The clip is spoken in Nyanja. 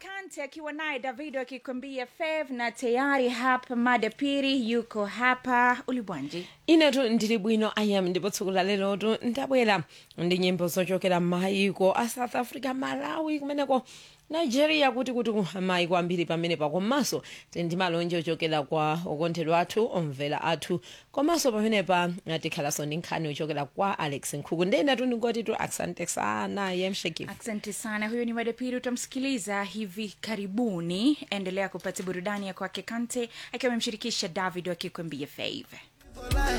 Kante akiwa naye Davido akikwambia fev, na tayari hapa mada pili yuko hapa ulibwanji inetu ndili bwino ayam ndipo tsiku la lelotu ndabwera ndi nyimbo zochokera m'mayiko a south africa malawi kumeneko nigeria kuti kuti mayiko ambiri pamenepa komanso tili ndi malonje ochokera kwa okondedwa athu omvera athu komanso pamenepa tikhalanso ndi nkhani ochokera kwa alex nkhuku ndenetu ndingoti tu asante sana yemsheki asante sana huyo ni mada pili utamsikiliza hivi karibuni endelea kupata burudani ya kwake kante akiwa amemshirikisha davido akikwambia fave